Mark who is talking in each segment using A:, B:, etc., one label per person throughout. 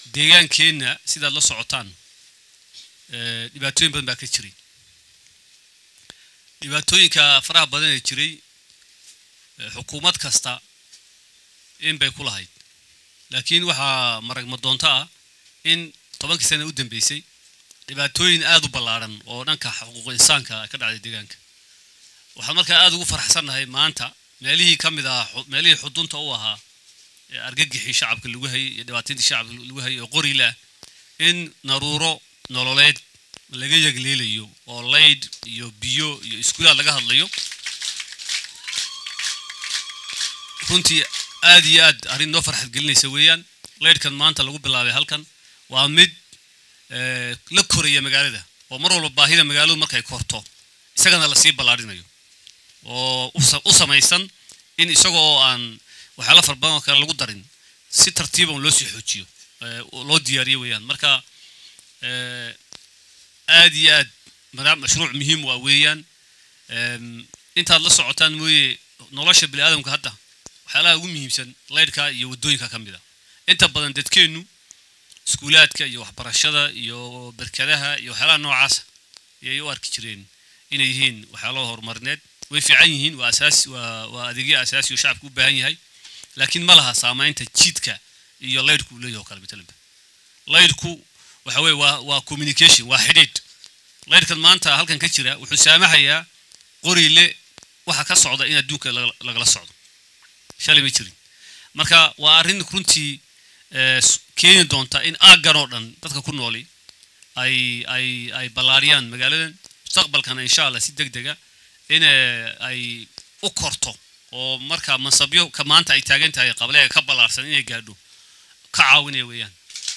A: deegaankeenna sidaad la socotaan dhibaatooyin badan baa ka jiray dhibaatooyinka faraha badan ee jiray xukuumad kasta in bay ku lahayd laakiin waxaa maragma doonto ah in tobankii sana u dambeysay dhibaatooyin aada u ballaadhan oo dhanka xuquuq insaanka ka dhacday deegaanka waxaan markaa aada ugu faraxsannahay maanta meelihii ka mid ahaa meelihii xudunta u ahaa ee argagixii shacabka lagu hayay iyo dhibaatadii shacabka lagu hayay oo qorilah in naruuro nololeed laga yagleelayo oo layd iyo biyo iyo iskuulaad laga hadlayo runtii aad iyo aad arrin noo farxad gelinaysa weeyaan laydhkan maanta lagu bilaabay halkan waa mid la koraya magaalada oo mar walba baahida magaaladu markay korto isagana lasii ballaarinayo oo u samaysan in isaga oo aan waxyaala fara badan oo kale lagu darin si tartiiban loo sii xoojiyo loo diyaariyo weeyaan marka aad iyo aad mashruuc muhiim waa weeyaan intaad la socotaan mooye nolosha bini aadamka hadda waxyaalaha ugu muhiimsan laydhka iyo waddooyinka ka mid a inta badan dadkeennu iskuulaadka iyo waxbarashada iyo berkadaha iyo waxyaalaha noocaasa ayay u arki jireen inay yihiin waxyaalaha horumarineed way fiican yihiin waa asaas waa waa adeegyo asaasi oo shacabku u baahan yahay laakiin ma laha saamaynta jiidka iyo laydhku uu leeyahay oo kale matalanba laydhku waxa weeye waa waa communication waa xidhiidh laydhkan maanta halkan ka jira wuxuu saamaxayaa qorile waxa ka socda in adduunka lagala socdo shalay ma jirin marka waa arrin runtii keeni doonta in aaggan oo dhan dadka ku nooli ay ay ay ballaariyaan magaaladan mustaqbalkana insha allah si deg dega in ay u korto oo marka mansabyo ka maanta ay taagan tahay qableega ka ballaarsan inay gaadho ka caawinaya weeyaan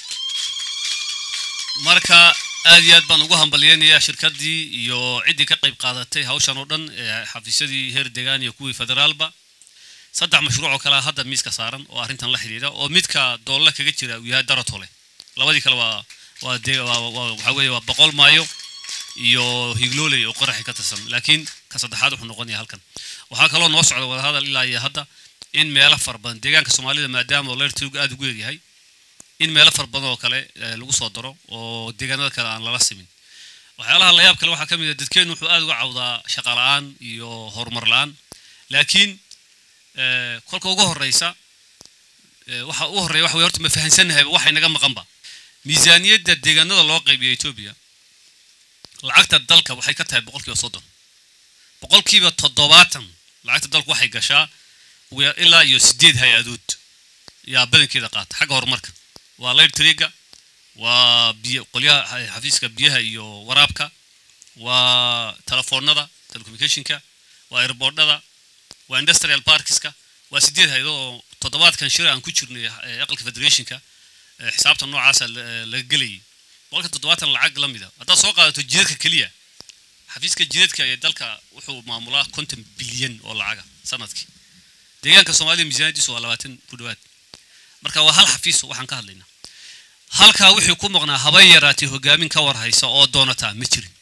A: marka aad iyo aad baan ugu hambalyeynayaa shirkaddii iyo ciddii ka qayb qaadatay hawshan oo dhan ee xafiisyadii heer degaan iyo kuwii federaalba saddex mashruuc oo kalea hadda miiska saaran oo arrintan la xidhiidha oo midka doolle kaga jira uu yahay daratole labadii kale waa waa de waa waxaa weeye waa boqol maayo iyo higlooley oo qoraxi ka tirsan laakiin ka saddexaad wuxuu noqonaya halkan waxaa kaloo noo socda wadahadal ilaa iyo hadda in meelo fara badan deegaanka soomaalida maadaama leertigu aada ugu yaryahay in meelo fara badan oo kale lagu soo daro oo deegaanada kale aan lala simin waxyaalaha layaab kale waxaa ka mid a dadkeennu wuxuu aada uga cawdaa shaqa la-aan iyo horumar la-aan laakiin kolka ugu horeysa waxa ugu horreya waxa wey horta ma fahansannahay waxay naga maqanba miisaaniyadda deegaanada loo qaybiya etoobiya lacagta dalka waxay ka tahay boqolkiiba soddon boqolkiiba toddobaatan lacagta dalku waxay gashaa ilaa iyo sideed hay-adood yaa badankeeda qaata xagga horumarka waa layd triga waa biyo qolyaha xafiiska biyaha iyo waraabka waa telefoonada telecommunicationka waa airboordhada waa industrial parkiska waa sideed hay-adood oo toddobaadkan shir aan ku jirnay aqalka federationka xisaabta noocaasa laga gelayay boqolka toddobaatan lacag la mida haddaad soo qaadato jidadka keliya xafiiska jidadka ee dalka wuxuu maamulaa konton bilyan oo lacaga sanadkii deegaanka soomaalida miisaaniyadiisu waa labaatan ku dhawaad marka waa hal xafiis waxaan ka hadlaynaa halkaa wixii ku maqnaa haba yaraatay hogaamin ka war haysa oo doonataa ma jirin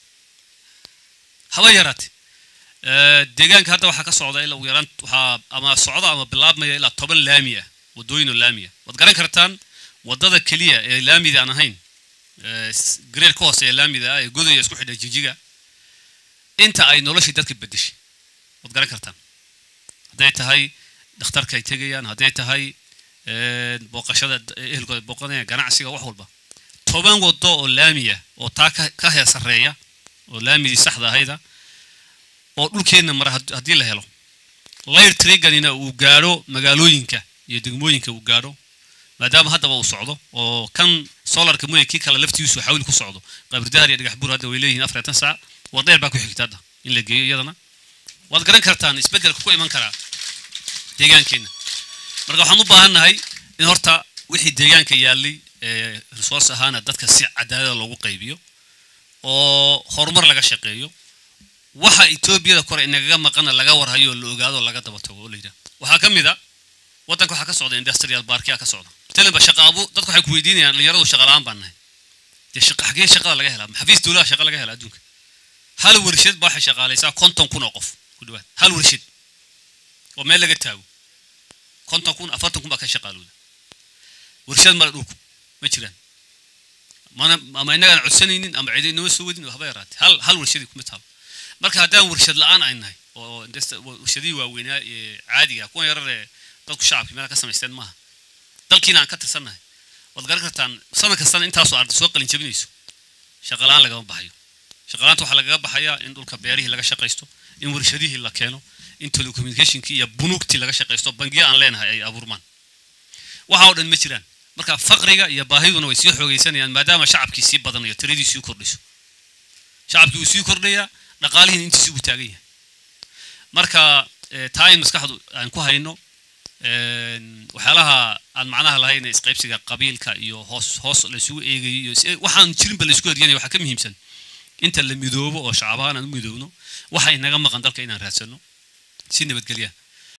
A: haba yaraatay deegaanka hadda waxaa ka socda ilaa ugu yaraan waxaa ama socda ama bilaabmaya ilaa toban laami ah waddooyin oo laami ah waad garan kartaan waddada keliya ee laamida aan ahayn gareer ka hooseeya laamida ah ee godaya isku xidha jijiga inta ay noloshii dadka bedeshay waad garan kartaan hadday tahay dhakhtarka ay tegayaan hadday tahay booqashada ehelkooda booqanayaan ganacsiga wax walba toban waddo oo laamiya oo taa ka heesareeya oo laamidii saxda ahayda oo dhulkeenna mara haddii la helo layr triganina uu gaadho magaalooyinka iyo degmooyinka uu gaadho maadaama haddaba uu socdo oo kan solarka mooye kii kale laftiisu xawil ku socdo qabridaar iyo dhagax buur hadda way leeyihiin afartan saac wadheer baa ku xigta hadda in la geeyo iyadana waad garan kartaan isbeddelka ku iman karaa deegaankeenna marka waxaan u baahannahay in horta wixii deegaanka yaallay ee resource ahaana dadka si cadaalada loogu qaybiyo oo horumar laga shaqeeyo waxa etoobiyada kore inagaga maqana laga warhayo oo la ogaado oo laga daba tago oo la yidhaha waxaa ka mid a waddanka waxaa ka socda industrial barkia ka socda talinba shaqa abu dadku waxay ku weydiinayaan dhalinyaradu shaqa la-aan baan nahay dee shaqa xagee shaqada laga helaa xafiis dowlaha shaqa laga helaa adduunka hal warshad baa waxay shaqaalaysaa konton kun oo qof ku dhawaad hal warshad oo meel laga taago konton kun afartan kun baa ka shaqaalooda warshad male dhulku ma jiraan mana ama innagaan codsanaynin ama cidi inama soo wadin haba yaraatee hal hal warshadii kuma taalo marka haddaan warshad la-aan ay nahay oo warshadihii waaweynaa ee caadiga kuwan yarar ee dadku shacabkii meelaha ka samaysteen maaha dalkiina aan ka tirsannahay waad garan kartaan sanad kastana intaasoo arday soo qalin jabinayso shaqa la-aan lagama baxayo shaqa la-aanta waxaa lagaga baxayaa in dhulka beerihii laga shaqaysto in warshadihii la keeno in telecommunicationkii iyo bunuugtii laga shaqaysto bangiya aan leenahay ay abuurmaan waxa oo dhan ma jiraan marka faqriga iyo baahiduna way sii xoogaysanayaan maadaama shacabkii sii badanayo tiradii sii kordhiso shacabkii wuu sii kordhayaa dhaqaalihiina intiisi uu taagan yahay marka taa in maskaxdu aan ku hayno waxyaalaha aan macnaha lahayn isqaybsiga qabiilka iyo hoos hoos laysugu eegayo iyo waxaan jirinba laysku heryanaya waxaa ka muhiimsan inta la midoobo oo shacabahaan aan u midoobno waxa inaga maqan dalka inaan raadsano si nabadgelya